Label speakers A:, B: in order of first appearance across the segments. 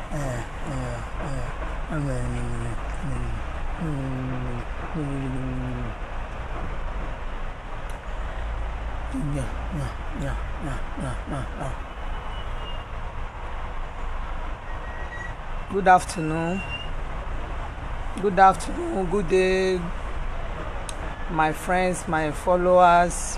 A: Good afternoon. Good afternoon. Good day, my friends, my followers,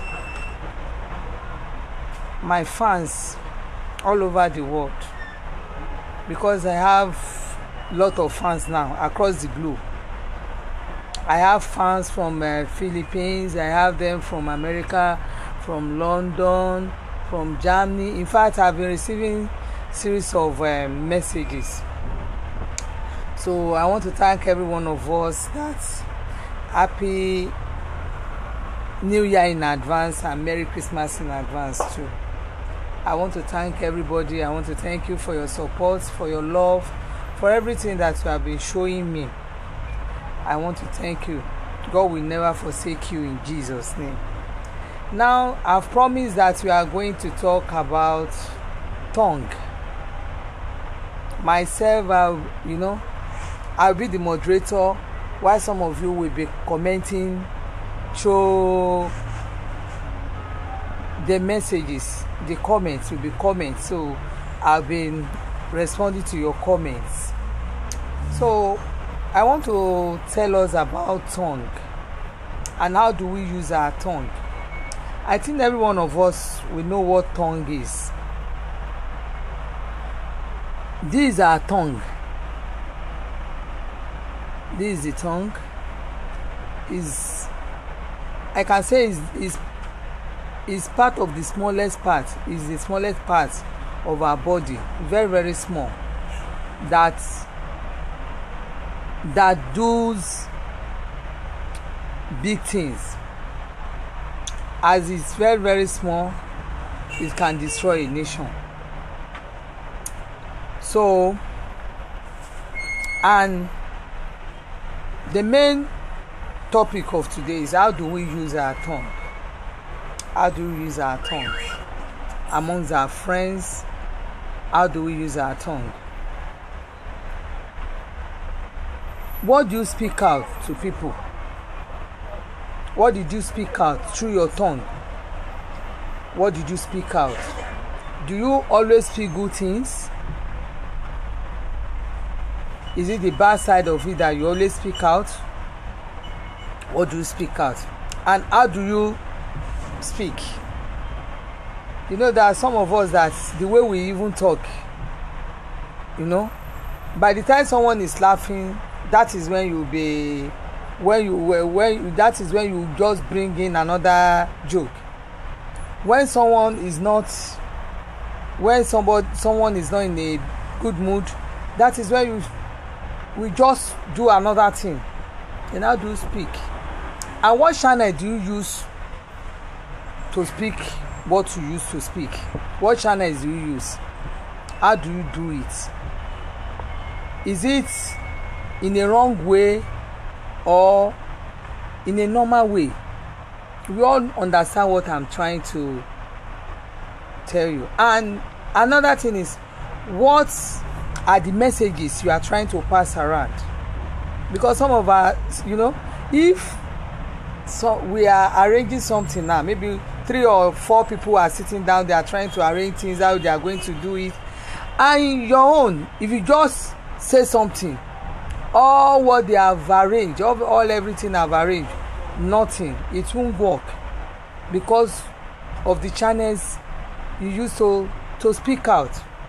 A: my fans all over the world. Because I have a lot of fans now across the globe. I have fans from uh, Philippines. I have them from America, from London, from Germany. In fact, I've been receiving series of uh, messages so i want to thank every one of us that happy new year in advance and merry christmas in advance too i want to thank everybody i want to thank you for your support for your love for everything that you have been showing me i want to thank you god will never forsake you in jesus name now i've promised that we are going to talk about tongue myself i you know I'll be the moderator while some of you will be commenting through the messages the comments will be comments so I've been responding to your comments so I want to tell us about tongue and how do we use our tongue I think every one of us will know what tongue is this is our tongue this is the tongue is i can say is is is part of the smallest part is the smallest part of our body very very small that that does big things as it's very very small it can destroy a nation so and the main topic of today is how do we use our tongue how do we use our tongue amongst our friends how do we use our tongue what do you speak out to people what did you speak out through your tongue what did you speak out do you always speak good things is it the bad side of it that you always speak out or do you speak out and how do you speak you know there are some of us that the way we even talk you know by the time someone is laughing that is when you be when you when that is when you just bring in another joke when someone is not when somebody someone is not in a good mood that is when you we just do another thing and how do you speak and what channel do you use to speak what you use to speak what channels do you use how do you do it is it in a wrong way or in a normal way we all understand what i'm trying to tell you and another thing is what are the messages you are trying to pass around because some of us you know if so we are arranging something now maybe three or four people are sitting down they are trying to arrange things how they are going to do it and your own if you just say something all what they have arranged all, all everything have arranged nothing it won't work because of the channels you use to to speak out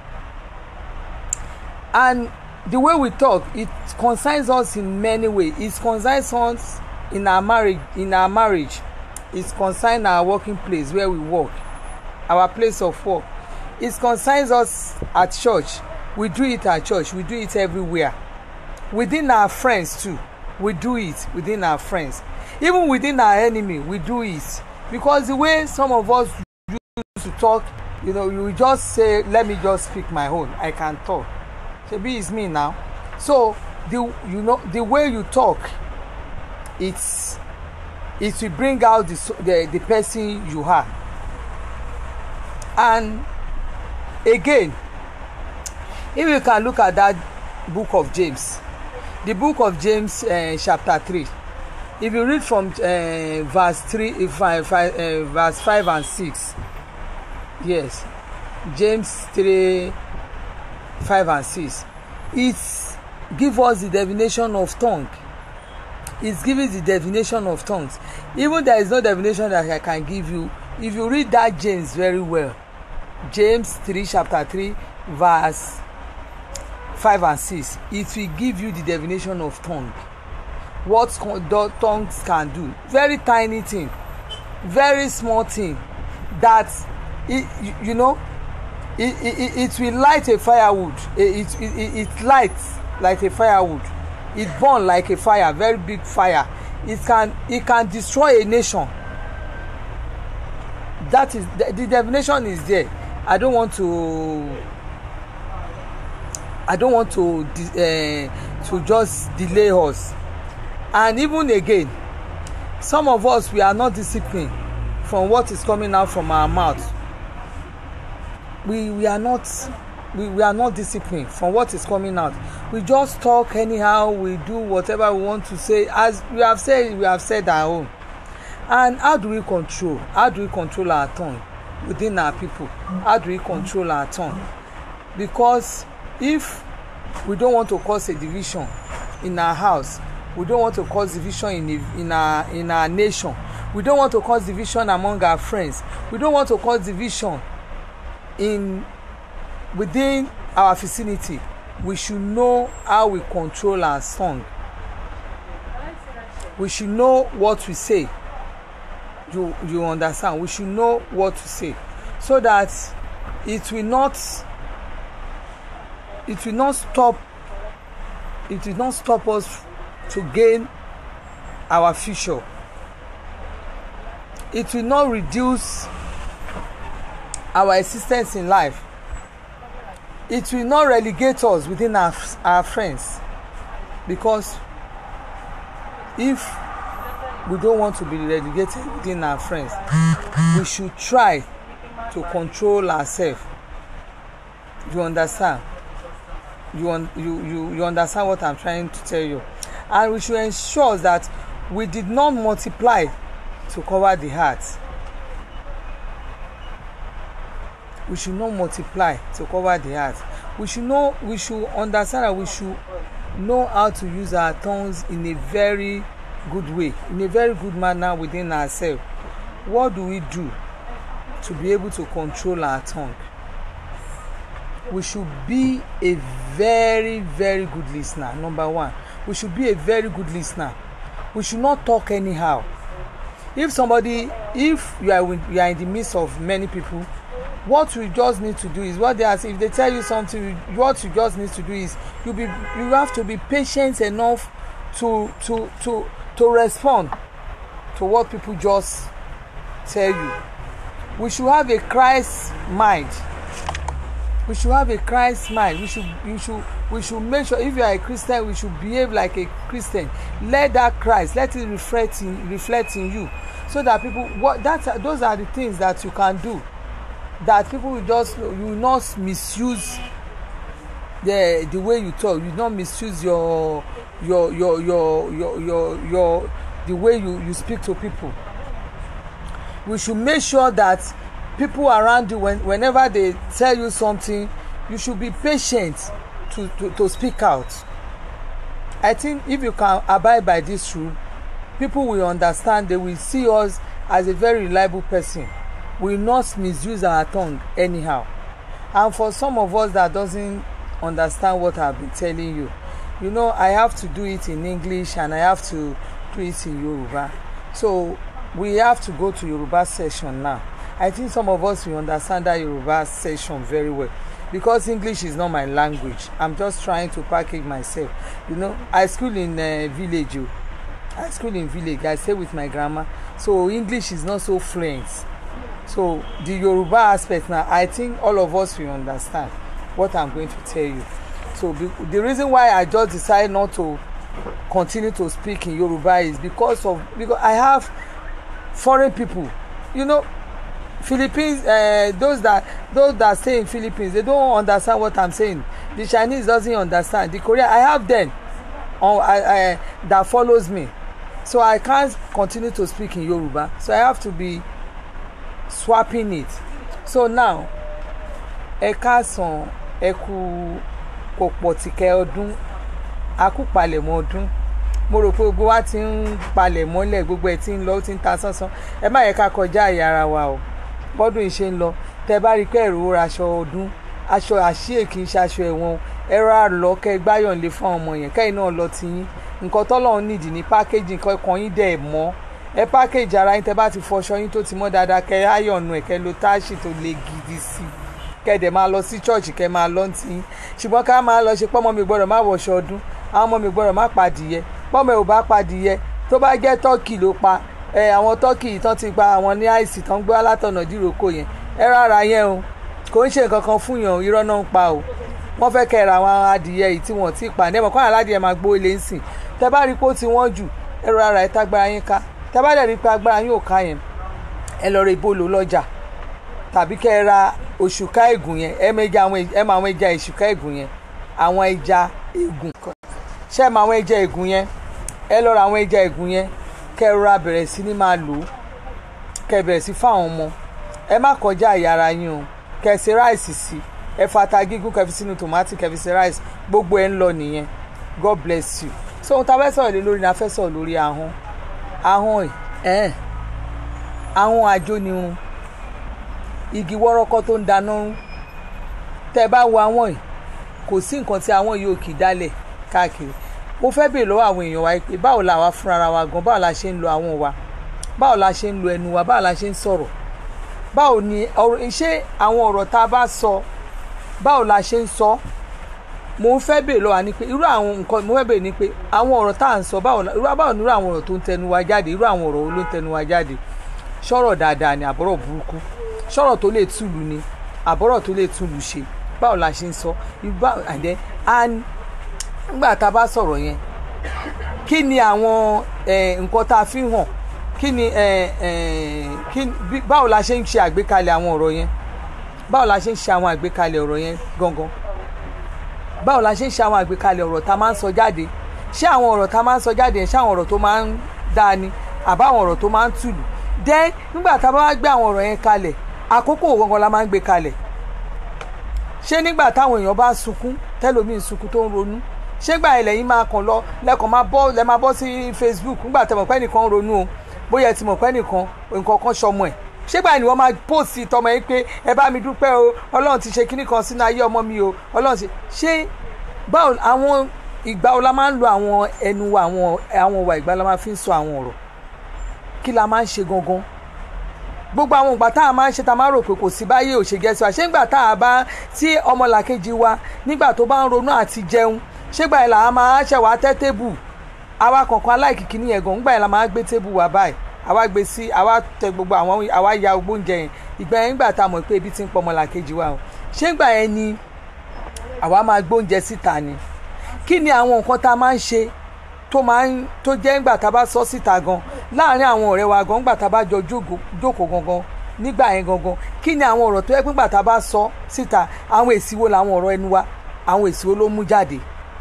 A: and the way we talk it concerns us in many ways it concerns us in our marriage in our marriage it concerns our working place where we work our place of work it concerns us at church we do it at church we do it everywhere within our friends too we do it within our friends even within our enemy we do it because the way some of us used to talk you know you just say let me just speak my own i can talk shebi it's me now so the you know the way you talk it's it will bring out the the, the person you are and again if you can look at that book of james the book of james uh, chapter three if you read from uh, verse three five, five uh, verse five and six yes james three five and six it give us the definition of tongue it giving the definition of tongues even there is no definition that i can give you if you read that james very well james three chapter three verse five and six it will give you the definition of tongue what tongues can do very tiny thing very small thing that it you, you know it, it it will light a firewood it it it, it lights like a firewood it burn like a fire very big fire it can it can destroy a nation that is the, the definition is there i don't want to i don't want to uh, to just delay us and even again some of us we are not disciplined from what is coming out from our mouth we we are not we we are not disciplined from what is coming out we just talk anyhow we do whatever we want to say as we have said we have said our own and how do we control how do we control our tongue within our people how do we control our tongue because if we don't want to cause a division in our house we don't want to cause division in a, in our in our nation we don't want to cause division among our friends we don't want to cause division in within our vicinity we should know how we control our tongue we should know what we say you you understand we should know what to say so that it will not it will not stop it will not stop us to gain our future it will not reduce our existence in life it will not relegate us within our our friends because if we don't want to be relegated within our friends we should try to control ourselves you understand you, un you you you understand what i'm trying to tell you and we should ensure that we did not multiply to cover the heart we should not multiply to cover the heart we should know we should understand that we should know how to use our tongues in a very good way in a very good manner within ourselves what do we do to be able to control our tongue we should be a very very good listener number one we should be a very good listener we should not talk anyhow if somebody if you are you are in the midst of many people what you just need to do is what they ask if they tell you something what you just need to do is you be you have to be patient enough to to to to respond to what people just tell you we should have a christ mind we should have a christ mind we should you should we should make sure if you are a christian we should behave like a christian let that christ let it reflect in reflect in you so that people what that those are the things that you can do that people will just you will not misuse the the way you talk you will not misuse your your your your your your your the way you you speak to people we should make sure that people around you when whenever they tell you something you should be patient to to to speak out i think if you can abide by this rule people will understand they will see us as a very reliable person we will not misuse our tongue anyhow and for some of us that doesn't understand what i been telling you you know i have to do it in english and i have to do it in yoruba so we have to go to yoruba session now i think some of us will understand that yoruba session very well because english is not my language i'm just trying to package myself you know i school in uh, village o i school in village i stay with my grandma so english is not so fluent so the yoruba aspect now i think all of us will understand what i'm going to tell you so be, the reason why i just decide not to continue to speak in yoruba is because of because i have foreign people you know philippines uh, those that those that stay in philippines they don't understand what i'm saying the chinese doesn't understand the korean i have them on I, I, that follows me so i can't continue to speak in yoruba so i have to be swapping it so now ẹ káàsán ẹ kú kò pọ̀ tìkẹ́ ọdún a kú palẹ̀mọ́ ọdún mo rò pé gbogbo wa ti ń palẹ̀ mọ́lẹ̀ gbogbo ẹ̀ ti ń lọ ó ti ń ta sánsán ẹ má yẹ ká kọjá àyè ara wa o bọ́dún yìí ṣe ń lọ tẹ bá rí i pé ẹ̀rọ ra aṣọ ọdún aṣọ àṣìyè kì í ṣe aṣọ ẹ̀wọ̀n ẹ̀rọ àlọ́ kẹ gbáyọ̀nlé fún àwọn ọmọ yẹn kẹ́yìn náà lọ ti yín nǹkan tọ́lọ́run nídìí ní pákéjì nǹkan ẹ̀kan yín dẹ̀ mọ́ ẹ pákéjì ara yín tẹ bá ti fọṣọ yín tó ti mọ́ dáadáa kẹ áyọ̀nù ẹ̀ kẹ lo táàṣì tó le gidi sí i kẹ dẹ̀ máa lọ sí chọ́ọ̀chì kẹ máa lọ ti yín ṣùgbọ́n ká máa lọ ṣe pọ́nmọ́ mi gbọ́dọ̀ má wọṣọ ọdún àwọn ọmọ mi gbọ́dọ̀ má padìyẹ pọ́nmọ́ ẹ̀ ò bá padìyẹ tó bá jẹ́ tọ́kì ló pa ẹ àwọn tọ́kì yìí tán ti gba àwọn ní àìsí tán gbé alátọ̀nà dìrókò yẹn ẹ rárá yẹn o kò ń ṣe nǹkan kan fún yàn irọ́ náà ń pa o wọ́n fẹ́ kẹ́ ra àwọn adìyẹ yìí tí wọ́n ti pa ní ẹ̀mọ́ kọ́nà aládìyẹ máa gbó ilé ń sìn tẹ bá rí pé ó ti wọ́n jù ẹ rárá ẹ tágbára yín ká tẹ bá dẹ̀ rí pé agbára yín ò ká yẹn ẹ lọ rẹ ìbolo lọ́jà tàbí kẹ́ ẹ ra òṣùká ègùn yẹn ẹ mẹ́ja àwọn ẹ mọ àwọn ẹja òṣùká ègùn yẹn àwọn ẹja ègùn ṣé ẹ mọ àwọn ẹja ègùn yẹn ẹ lọ ra àwọn ẹja ègùn yẹn kẹ́ ẹ rọra bẹ̀rẹ̀ sí ní máa lò ó kẹ́ ẹ bẹ̀rẹ̀ sí fáwọn ọmọ ẹ má kọjá àyàrá yín o kẹ́ ẹ ṣe ráìsì sí ẹ fata gígùn kẹ́ fi sínú tòmátì kẹ́ fi ṣe ráìsì gbogbo ẹ ń lọ nìyẹn god bless you so ohun tá a fẹ́ sọ̀rọ̀ lé lórí ni a fẹ́ sọ̀rọ̀ lórí ahọ́n ahọ́n ẹ̀ ahọ́n ajónirun igi wọ́rọ́kọ́ tó ń dáná rún tẹ́ ẹ bá wo àwọn yìí kò sí nǹkan tí àwọn yìí ò kì í dálẹ̀ káàkiri mo fẹ́ bèèrè lọ́wọ́ àwọn èèyàn wa pé báwo la wá fúnra wa gan báwo la ṣe ń lo àwọn wa báwo la ṣe ń lo ẹnu wa báwo la ṣe ń sọ̀rọ̀ báwo ni ọ̀rọ̀ ṣé àwọn ọ̀rọ̀ tá a bá sọ báwo la ṣe ń sọ mo ń fẹ́ bèèrè lọ́wọ́ ni pé irú àwọn nǹkan mo fẹ́ bèèrè ni pé àwọn ọ̀rọ̀ tá à ń sọ báwo báwo ni irú àwọn ọ̀rọ̀ tó ń tẹnu wa jáde irú àwọn ọ̀rọ̀ wo ló ń tẹnu wa jáde ṣọ̀rọ̀ dáadáa ni àbọ̀rọ̀ burúkú ṣọ̀rọ̀ tó lè túlù ni àbọ̀rọ̀ tó lè túlù ṣe báwo la ṣe ń sọ ibà àdẹ nígbà tá a bá sọ̀rọ̀ yẹn kí ni àwọn nǹkan tá a fi hàn kí ni báwo la ṣe ń ṣe àgbékalẹ̀ àwọn ọ̀rọ̀ yẹn báwo la ṣe ń ṣe àwọn àgbékalẹ̀ ọ̀rọ̀ yẹn gangan báwo la ṣe ń ṣe àwọn àgbékalẹ̀ ọ̀rọ̀ tá a máa ń sọ jáde ṣé àwọn ọ̀rọ̀ tá a máa ń sọ jáde yẹn ṣé àwọn ọ̀rọ̀ tó máa ń dáa ni àbá àwọn ọ̀rọ̀ tó máa ń tùlù then nígbà tá a bá wá gbé àwọn ọ̀rọ̀ yẹn kalẹ̀ àkókò gangan la máa ń gbé kalẹ̀ ṣé nígbà táwọn èèyàn bá sunkún tẹ́lómi sunkún tó ń ronú ṣé gbà ilẹ̀ yìí máa kàn lọ lẹ́kàn máa bọ́ lẹ́ máa bọ́ sí Facebook nígbà tẹ́ mọ̀ pé nìkan ń ronú o bóyá ẹ ti mọ̀ pé nìkan nǹkan kan ṣọmọ ẹ̀ ṣé gbà ni wọ́n máa post tọmọ yín pé ẹ bá mi dúpẹ́ o ọlọ́run ti ṣe kíní kan sínú ayé ọmọ mi o ọlọ́run ti ṣe báwo àwọn ìgbà wo la máa ń lo àwọn ẹnu wa àwọn àwọn ìwà ìgbà la máa fi ń sọ àwọn ọ̀rọ̀ kí la máa ń ṣe gangan gbogbo àwọn ìgbà tá a máa ń ṣe tá a máa rò pé kò sí báyé ò ṣe gẹ́sì wa ṣé nígbà tá a bá tí ọmọlàkejì wa nígbà tó bá ń ronú àti jẹun ṣé gbà yẹn là á máa ṣẹ̀ wá tẹ́ tébù àwa kọ̀ọ̀kan aláìkìkí ní ẹ̀gàn nígbà yẹn la máa gbé tébù wa báyìí àwa gbé sí àwa tẹ gbogbo àwọn àwa ya gbogbo oúnjẹ yẹn ìgbà yẹn nígbà tá a mọ̀ pé ebi ti ń pọ̀ ọmọlàkejì wa o ṣé nígbà yẹn ni àwa máa gbóúnjẹ síta ni kí ni àwọn nǹkan tá a máa ń ṣe tó máa ń tó jẹ́ ńgbà tá a bá sọ síta gan láàárín àwọn ọ̀rẹ́ wa gan ńgbà tá a bá jọ jókòó gangan nígbà yẹn gangan kí ni àwọn ọ̀rọ̀ tó yẹ pé ńgbà tá a bá sọ síta àwọn èsì wo làwọn ọ̀rọ̀ ẹnu wa àwọn èsì wo ló mú jáde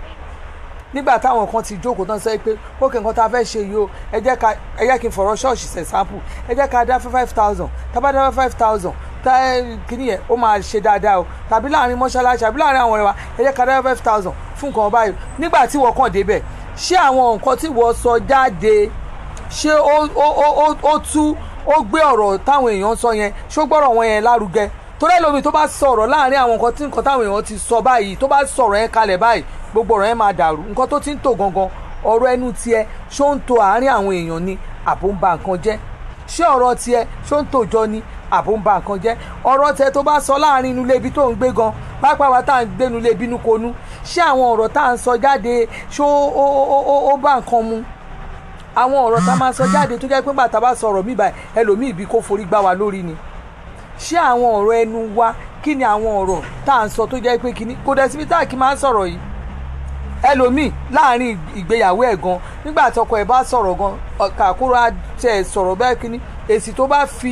A: nígbà táwọn kan ti jókòó tán sọ pé ókè nǹkan tá a fẹ́ ṣe yìí o ẹ jẹ́ ká ẹ jẹ́ kí n fọ̀rọ̀ ṣọ́ọ̀ṣì ṣe sample ẹ jẹ́ ká dá five thousand tá a bá dá five thousand tá kíní yẹn ó máa ṣe dáadáa o tàbí láàrin mọ́ṣáláṣí àbí láàrin àwọn ọ̀rẹ́ wa ẹ jẹ́ ká dá five thousand fún nǹkan báyìí nígbà tí wọ́n kàn débẹ̀ ṣé àwọn nǹkan tí wọ́n sọ jáde ṣé ó ó ó ó tú ó gbé ọ̀rọ̀ táwọn èèyàn sọ yẹn ṣó gbọ́rọ̀ wọn yẹn lárugẹ torí ẹlòmíì tó bá sọ̀rọ̀ láàrin àwọn nǹkan tí nǹkan táwọn èèyàn ti sọ báyìí tó bá sọ̀rọ̀ yẹn kalẹ̀ báyìí gbogbo ọ̀rọ̀ yẹn máa dàrú nǹkan tó ti ń tò gangan ọ̀rọ̀ ẹnu tiẹ̀ ṣó ń tò àárín àwọn èèyàn ni àbò ń ba nǹkan jẹ́ ṣé ọ̀rọ̀ tiẹ̀ ṣó ń tòjọ ni àbò ń ba nǹkan jẹ́ ọ̀rọ̀ tiẹ̀ tó bá sọ láàrin inú ilé ibi tó ń gbé gan pápá wa tá à ń gbénu ilé bínú konú ṣé àwọn ọ̀rọ̀ tá à ń sọ jáde ṣó ó ó ó ó bá nǹkan mu àwọn ọ̀rọ̀ tá a máa sọ jáde tó jẹ́ pé bàtà bá sọ̀rọ̀ mí báyìí ẹlòmíì ibi kó forí gbá wa lórí ni ṣé àwọn ọ̀rọ̀ ẹnu wa kí ni àwọn ọ̀rọ̀ tá à ń sọ tó jẹ́ pé kíní kò dẹ̀ síbi tá à kí máa ń sọ̀rọ̀ yìí ẹlòmíì láàrin ìgbéyàwó ẹ̀ gan nígbà tí ọkọ ẹ̀ bá sọ̀rọ̀ gan kàkúrò àtẹ sọ̀rọ̀ bẹ́ẹ̀ kíní èsì tó bá fi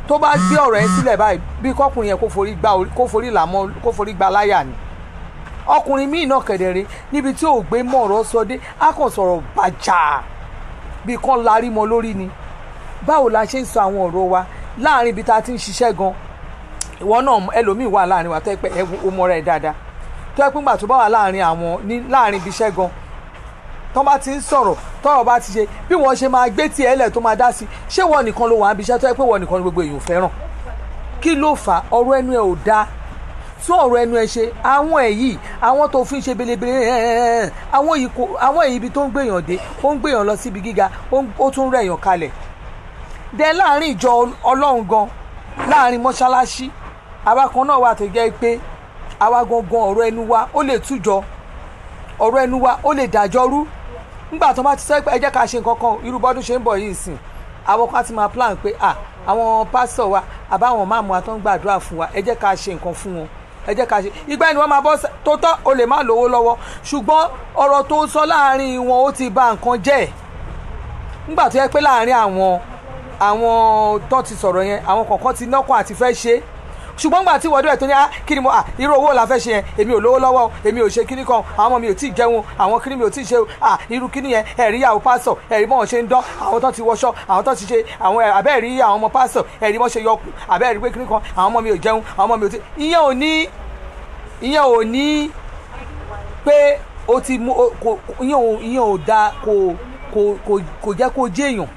A: tó bá gbé ọ̀rọ̀ yẹn sílẹ̀ báyìí bí kọkùnrin yẹn kó forí gba orí- kó forí làmọ́ kó forí gba láyà ni ọkùnrin míì náà kẹ̀dẹ̀rẹ̀ níbi tí ò gbé mọ́ ọ̀rọ̀ sọ dé á kàn sọ̀rọ̀ bàjá bí kan larí mọ́ lórí ni báwo la ṣe ń sọ àwọn ọ̀rọ̀ wa láàrin ibi tá a ti ń ṣiṣẹ́ gan ìwọ náà ẹlòmíì wà láàrin wa tó yẹ pé ẹ wo- o mọ rẹ dáadáa tó yẹ pé ńgbà tó bá wà láàrin àwọn ní láàrin ibi iṣẹ́ gan tó bá ti ń sọ̀rọ̀ tọ́rọ̀ bá ti ṣe bí wọ́n ṣe máa gbé tiẹ̀ lẹ̀ tó máa dá sí ṣé wọ́n nìkan ló wà níbi iṣẹ́ tó yẹ pé wọ́n nìkan ni gbogbo èèyàn ò fẹ́ràn kí ló fà á ọ̀rọ̀ ẹnu ẹ ò dáa tún ọ̀rọ̀ ẹnu ẹ ṣe àwọn èyí àwọn tó fi ń ṣe belebele ẹ̀ẹ́n, àwọn èyí kò àwọn èyí ibi tó ń gbèyàn dé ó ń gbèyàn lọ síbi gíga ó ń- ó tún rẹ̀yàn kalẹ̀ dẹ láàrin ìjọ ọlọ́run gan láàrin mọ́ṣáláṣí àwa kan náà wà tó jẹ́ pé àwa gangan ọ̀rọ̀ ẹnu wa ó lè tújọ ọ̀rọ̀ ẹnu wa ó lè dájọ́ rú nígbà tó bá ti sọ pé ẹ jẹ́ ká ṣe nǹkan kan irú bọ́dún ṣe ń bọ̀ yìí sìn àwọn kan ti máa plan pé à àwọn pásítọ̀ wa àbáwọn máàmù wa tó ń gbàdúrà fún wa ẹ jẹ́ ká ṣe nǹkan fún wọn ẹ jẹ́ ká ṣe ìgbà ẹni wọ́n máa bọ́ sẹ́- tó tọ́ o lè má lówó lọ́wọ́ ṣùgbọ́n ọ̀rọ̀ tó sọ láàrin wọn ó ti bà nǹkan jẹ́ ẹ̀ nígbà tó yẹ pé láàrin àwọn àwọn tó ti sọ̀rọ̀ yẹn àwọn kọ̀ọ̀kan ti nọ́kàn àti fẹ́ ṣe é ṣùgbọ́n gbà tí wọ́dọ̀ ẹ̀ tó ní ah kí ni mo ah irú owó la fẹ́ ṣe yẹn èmi ò lówó lọ́wọ́ o, èmi ò ṣe kíní kan àwọn ọmọ mi ò tí ì jẹun àwọn kíní mi ò tí ì ṣe o ah irú kíní yẹn ẹ̀rí ìyàwó pásọ̀ ẹ̀rí bọ́n ṣe ń dán àwọn tó ti wọṣọ àwọn tó ti ṣe àwọn ẹ̀ abẹ́ẹ̀rí àwọn ọmọ pásọ̀ ẹ̀rí bọ́n ṣe yọkù abẹ́ẹ̀rí pé kíní kan àwọn ọmọ mi ò jẹun àwọn ọmọ mi ò tí ìyẹn ò ní ìyẹn ò ní pé o ti mú o- kò ìyẹn ò ìyẹn ò da kò kò kò kò jẹ́ kó jẹ́ èèyàn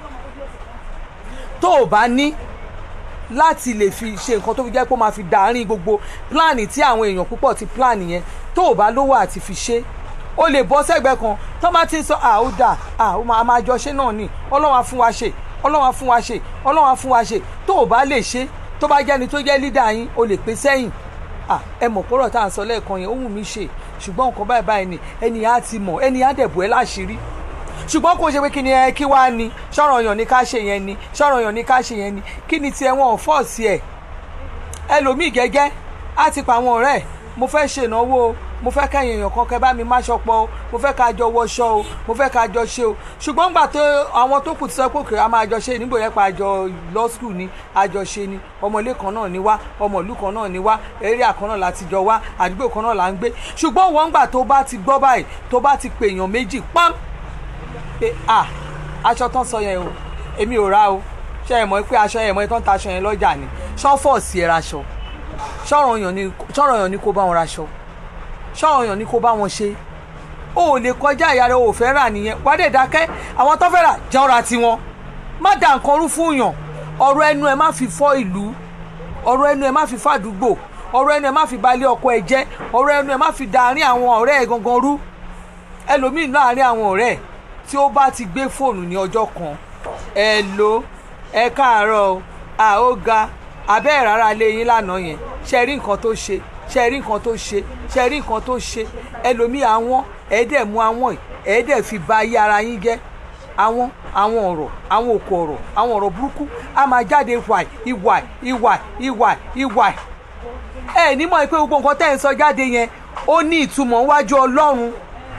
A: tó o bá ní láti lè fi ṣe nǹkan tó fi jẹ́ pé ó máa fi dàárín gbogbo pílánì tí àwọn èèyàn púpọ̀ ti pílánì yẹn tó o bá lówó àti fi ṣe o lè bọ́ sẹ́gbẹ́ kan tó bá ti ń sọ à ó dà à ó máa máa jọ ṣe náà ni ọlọ́run á fún wa ṣe ọlọ́run á fún wa ṣe ọlọ́run á fún wa ṣe tó o bá lè ṣe tó bá jẹ́ni tó jẹ́ lídà yín o lè pè sẹ́yìn à ẹ mọ̀ pọ́rọ̀ tá à ń sọ lẹ́ẹ̀kan yẹn ó wù mí ṣe ṣùgbọ́n nǹkan báyìí báyìí ni ẹni á ti mọ̀ ẹni á dẹ̀bù ẹ láṣìírí ṣùgbọ́n kò ṣe pé kí ni ẹ kí wá ni ṣọ́rọ̀ yàn ní ká ṣe yẹn ni ṣọ́rọ̀ yàn ní ká ṣe yẹn ni kí ni tiẹ̀ wọn ò fọ́ọ̀sì ẹ̀ ẹlòmíì gẹ́gẹ́ á ti pa àwọn ọ̀rẹ́ ẹ̀ mo fẹ́ ṣe ìnáwó o mo fẹ́ kẹ́yìn èèyàn kan kẹ́ bá mi máṣọ pọ̀ o mo fẹ́ ká jọ wọṣọ o mo fẹ́ ká jọ ṣe o ṣùgbọ́n gbà tó àwọn tó kù ti sọ pé òkè a máa jọ ṣe nígbò yẹn pa àjọ law school ni àjọ ṣe ni ọmọlé kan náà ni wá ọmọ ìlú kan náà ni wá area kan náà láti jọ wá àdúgbò kan náà là ń gbé ṣùgbọ́n wọ́n gbà tó bá ti gbọ́ báyìí tó bá ti pèèyàn méjì pam pé à aṣọ tán sọ yẹn o èmi ò ra o ṣe é mọ̀ pé aṣọ yẹn mọ̀ tán ta aṣọ yẹn lọ́jà ni ṣọ́fọ̀ọ̀sì ẹ̀ raṣọ ṣọ́rọ̀ yàn ni ṣọ́rọ̀ yàn ni kó bá wọn raṣọ ṣọ́rọ̀ yàn ni kó bá wọn ṣe o ò lè kọjá ìyá rẹ o ò fẹ́ rà nìyẹn wá dé dákẹ́ àwọn tó fẹ́ rà jẹun ra tiwọn má dà nǹkan rú fún yàn ọ̀rọ̀ ẹnu ẹ má fi fọ́ ìlú ọ̀rọ̀ ẹnu ẹ má fi fàdúgbò ọ̀rọ̀ ẹnu ẹ má fi balẹ̀ ọkọ ẹ jẹ́ ọ̀rọ̀ ẹnu ẹ má fi dàárín àwọn ọ̀rẹ́ ẹ gangan rú ẹlòmíì láàárín àwọn ọ̀rẹ́ ẹ̀ tí ó bá ti gbé fóònù ní ọjọ́ kan ẹ lo ẹ káàárọ̀ o à ó ga abẹ́ ẹ̀ rárá lé yín lánàá yẹn ṣe rí nǹkan tó ṣe ṣe rí nǹkan tó ṣe ṣe rí nǹkan tó ṣe ẹlòmíì àwọn ẹ̀ẹ́dẹ̀ mú àwọn ẹ̀ẹ́dẹ̀ fi ba ayé ara yín jẹ́ àwọn àwọn ọ̀rọ̀ àwọn òkò ọ̀rọ̀ àwọn ọ̀rọ̀ burúkú á máa jáde wàì ìwàì ìwàì ìwàì ìwàì ẹ ní mọ̀ pé gbogbo nǹkan tẹ́ ẹ̀ ń sọ jáde yẹn ó ní ìtumọ̀ níwájú ọlọ́run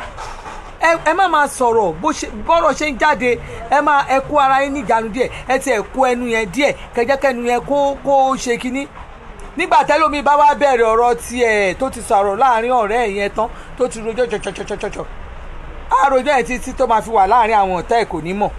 A: ẹ ẹ má máa sọ̀rọ̀ bó ṣe bọ́rọ̀ ṣe ń jáde ẹ máa ẹ kó ara yín níjànú díẹ̀ ẹ ti ẹ̀ kó ẹnu yẹn díẹ̀ kẹjẹkẹnu yẹn kó kó ṣe kínní nígbà tẹ́lómi bá wá bẹ̀rẹ̀ ọ̀rọ̀ tiẹ̀ tó ti sọ̀rọ̀ láàrin ọ̀rẹ́ ẹ̀ yẹn tán tó ti rojọ́ jọjọjọjọjọ àròjọ ẹ̀ títí tó máa fi wà láàrin àwọn ọ̀tá ẹ̀ kò ní mọ̀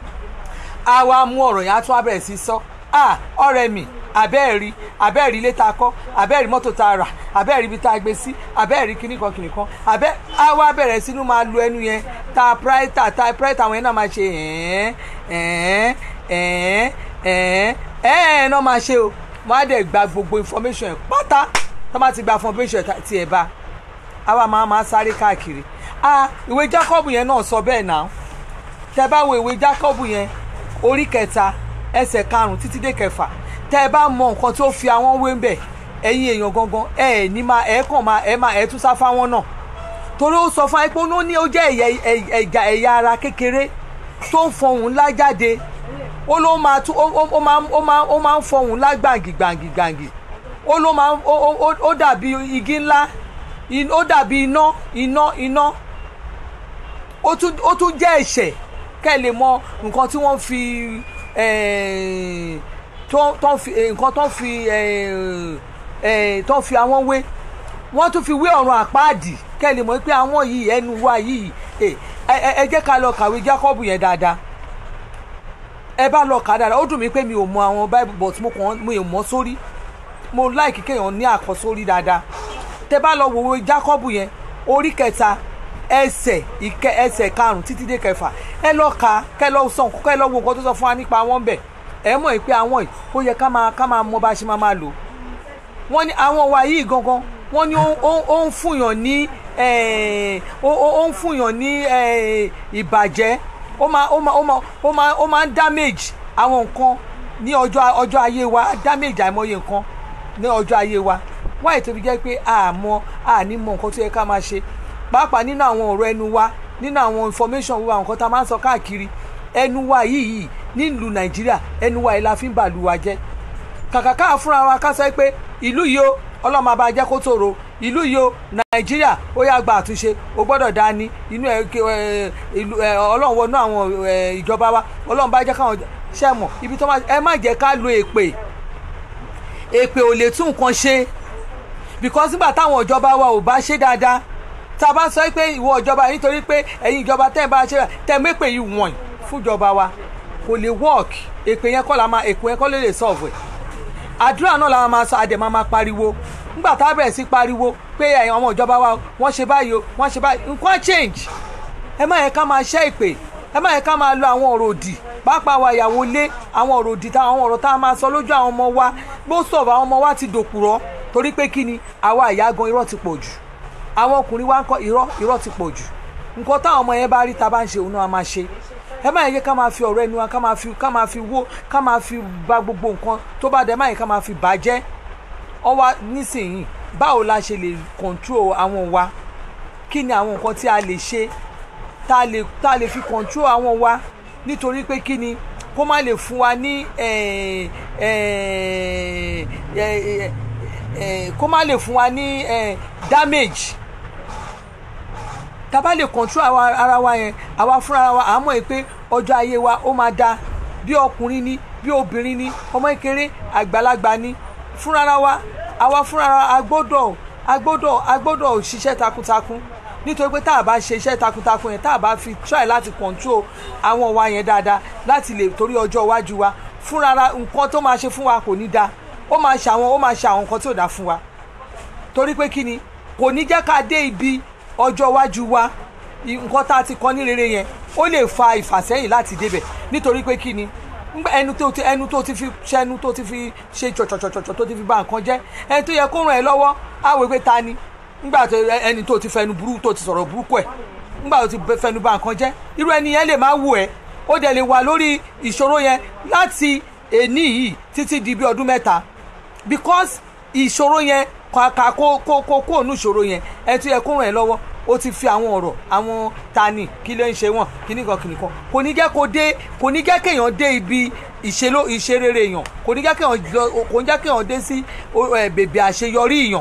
A: á wá mú ọ̀rọ̀ yẹn á tún abẹ́rẹ́ sí sọ ah ọ̀rẹ́ mi abẹ́ẹ̀rí abẹ́ẹ̀rí ilé tá a kọ́ abẹ́ẹ̀rí mọ́tò tá a rà abẹ́ẹ̀rí ibi tá a gbé sí abẹ́ẹ̀rí kíní kan kìnì kan abẹ́ á wá bẹ̀rẹ̀ sínú máa lu ẹnu yẹn tá a pírẹ́tà tá a pírẹ́tà àwọn yẹn náà máa ṣe ẹ̀ẹ́n ẹ̀ẹ́n ẹ̀ẹ́n ẹ̀ẹ́n ẹ̀ẹ́n náà máa ṣe o wọ́n á dẹ̀ gba gbogbo information ẹ̀ pátá tó bá ti gba information tiẹ̀ bá a wá máa máa sáré káàkiri ah ìwé Jacob yẹn náà sọ bẹ́ẹ̀ náà tẹ bá wo ìwé Jacob yẹn orí kẹta ẹsẹ̀ karùn-ún títí dé kẹfà tẹ ẹ bá mọ nǹkan tó fi àwọn wé ń bẹ ẹ̀yin èèyàn gangan ẹ ẹ ní máa ẹ kàn máa ẹ máa ẹ tún sá fáwọn náà torí ó sọ fún ẹ pé ó ní ó jẹ́ ẹ̀yà ẹ̀yà ẹ̀yà ara kékeré tó ń fọhùn ńlá jáde ó ló máa tún ó máa ó máa ó máa ń fọhùn ńlá gbàǹgì gbàǹgì gbàǹgì ó ló máa ó ó ó dàbí igi ńlá ó dàbí iná iná iná ó tún ó tún jẹ́ ẹ̀ṣẹ̀ kẹ́ ẹ lè mọ nǹkan tí wọ́n fi tó tó ń fi eh, nǹkan tó ń fi eh, eh, tó ń fi àwọn wé wọ́n tún fi wé ọ̀run àpáàdì kẹ́lẹ̀ mọ̀ pé àwọn yìí ẹnu wa yìí eh, ẹ ẹ- ẹ jẹ́ ká lọ kàwé Jákọ́bù yẹn dáadáa ẹ bá lọ kà dáadáa ó dùn mí pé mi ò mọ àwọn bible but mo kàn mi ò mọ sórí mo láìkí kéèyàn ní àkọsórí dáadáa tẹ bá lọ wòwe Jákọ́bù yẹn orí kẹta ẹsẹ̀ ìkẹ ẹsẹ̀ karùn títí dé kẹfà ẹ lọ kà kẹ lọ sọ nǹkan kẹ lọ wo nǹkan tó sọ fún wa nípa wọn bẹ ẹ mọ̀ pé àwọn yìí ó yẹ ká máa ká máa mọ bá a ṣe máa máa lò wọ́n ní àwọn wa yìí gangan wọ́n ní ó- ó ó ń fúnyàn ní eh, ó ó- ó ń fúnyàn ní eh, ìbàjẹ́ ó máa ó máa ó máa ó máa ó máa ń damage àwọn nǹkan ní ọjọ́ ọjọ́ ayé wa damage àìmọye nǹkan ní ọjọ́ ayé wa wáyé tó fi jẹ́ pé àmọ́ àní mọ nǹkan tó yẹ ká máa ṣe pàápàá nínú àwọn ọ̀rọ̀ ẹnu wa nínú àwọn information wa nǹkan tá a máa ń sọ káàkiri ẹnu wa yìí yìí nílùú nàìjíríà ẹnu wa yìí la fi ń bàlù wa jẹ́ kàkà ká fúnra wa ká sọ pé ìlú yìí ó ọlọ́mọ abá jẹ́ kó tòrò ìlú yìí ó nàìjíríà ó yá gba àtúnṣe ó gbọ́dọ̀ dání inú ẹ ké- ẹ, ìlú ẹ, ọlọ́run wọnú àwọn ẹ, ìjọba wa ọlọ́run bá jẹ́ káwọn ṣẹ́ mọ̀ ibi tó máa ẹ má jẹ́ ká lo èpè èpè ò lè tún nǹkan ṣe because nígbà táwọn ìjọba wa ò bá ṣe dáadáa tá a bá sọ pé ìwọ ìjọba yìí nítorí pé ẹ̀yin ìjọba tẹ́ ẹ bá ṣe tẹ́ ẹ mépè yìí wọ̀nyí fún ìjọba wa kò lè work èpè yẹn kọ́ la máa èpè yẹn kọ́ ló lè solve ẹ̀ àdúrà náà la máa sọ àdè máa máa pariwo nígbà tá a bẹ̀rẹ̀ sí pariwo pé ẹ̀yin ọmọ ìjọba wa wọ́n ṣe báyìí o wọ́n ṣe báyìí nǹkan change ẹ má yẹ ká máa ṣẹ́ ìpè ẹ má yẹ ká máa lo àwọn ọ̀rọ̀ òdì pàápàá wa ìyàwó lé àwọn ọ̀rọ̀ òdì tá àwọn ọ̀rọ̀ tá a máa sọ lójú àwọn ọmọ wa bó sọ̀rọ̀ àwọn ọmọ wa ti dòkùrọ̀ torí pé kí ni àwa ìyá gan irọ́ ti pọ̀ jù àwọn ọkùnrin wa ń kọ́ irọ́ irọ́ ti pọ̀ jù nǹkan táwọn ọmọ yẹn bá rí ta bá ń ṣe òun náà máa ṣe ẹ má yẹ ká máa fi ọ̀rọ̀ ẹnu wa ká máa fi ká máa fi wó ká máa fi ba gbogbo nǹkan tó bá dẹ̀ má yẹ ká máa fi bàjẹ́ ọwọ́ nísìnyí báwo la ṣe lè control àwọn wa kí ni àwọn nǹkan tí a lè ṣe tá a lè tá a lè fi control àwọn wa nítorí pé kí ni kó má lè fún wa ní eh, eh, eh, eh, kó má lè fún wa ní eh, damage tá a bá lè control àwa ara wa yẹn àwa fúnra wa à ń mọ̀ pé ọjọ́ ayé wa ó máa da bí ọkùnrin ni bí obìnrin ni ọmọ kékeré àgbàlagbà ni fúnra wa àwa fúnra wa a gbọ́dọ̀ a gbọ́dọ̀ a gbọ́dọ̀ ṣiṣẹ́ takuntakun nítorí pé tá a bá ṣe iṣẹ́ takuntakun yẹn tá a bá fi try láti control àwọn wa yẹn dáadáa láti lè torí ọjọ́ iwájú wa fúnra ra nǹkan tó máa ṣe fún wa kò ní da ó máa ṣe àwọn ó máa ṣe àwọn nǹkan tí ò dá fún wa torí pé kí ni kò ní jẹ́ ká dé ibi ọjọ́ iwájú wa i- nǹkan tá a ti kọ́ ní rere yẹn ó lè fa ìfàsẹ́yìn láti débẹ̀ nítorí pé kí ni ngbà ẹnu tó ti ẹnu tó ti fi ṣẹnu tó ti fi ṣe tsọ̀tsọ̀tsọ̀tsọ̀ tó ti fi bà nǹkan jẹ́ ẹni tó yẹ kó ràn ẹ́ lọ́wọ́ á wò pé ta ni ngbà tó ẹ- ẹni tó ti fẹnu burú tó ti sọ̀rọ̀ burúkú ẹ̀ ngbà tó ti bẹ- fẹnu bà nǹkan jẹ́ irú ẹni yẹn lè má wù ẹ́ ó dẹ̀ lè wà lórí ìṣòro yẹn láti èní yìí títí di bí ọdún mẹ́ta because ìṣòro yẹn kàkà kó kó kó kó ònú ìṣòro yẹn ẹ tún yẹ kó ràn ẹ́ lọ́wọ́ ó ti fi àwọn ọ̀rọ̀ àwọn tani kí ló ń ṣe wọ́n kíní kan kíní kan kò ní jẹ́ kó dé kò ní jẹ́ kéèyàn dé ibi ìṣeló ìṣerere èèyàn kò ní jẹ́ kéèyàn lọ kò ní jẹ́ kéèyàn dé sí o- ẹ, bèbè àṣeyọrí èèyàn